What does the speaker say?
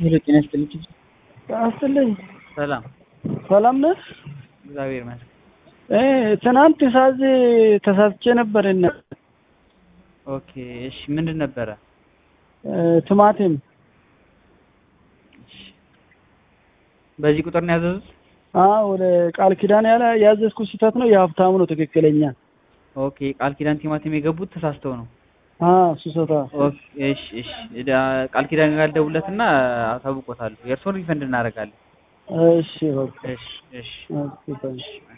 ሄሎ ጤና ይስጥልኝ። አስልኝ ሰላም ሰላም ነህ? እግዚአብሔር ይመስገን። እ ትናንት ሳዝ ተሳስቼ ነበር እና ኦኬ እሺ፣ ምንድን ነበረ? እ ቲማቲም እሺ፣ በዚህ ቁጥር ነው ያዘዙት? አ ወደ ቃል ኪዳን ያለ ያዘዝኩት ስህተት ነው። የሀብታሙ ነው ትክክለኛ። ኦኬ ቃል ኪዳን ቲማቲም የገቡት ተሳስተው ነው። አ እሱ ስህተት ኦኬ እሺ፣ እሺ ዳ- ቃል ኪዳን ጋር ደውለትና አሳውቆታለሁ። የእርስዎን ሪፈንድ እናደርጋለን። እሺ በቃ እሺ፣ እሺ። ኦኬ ታንክ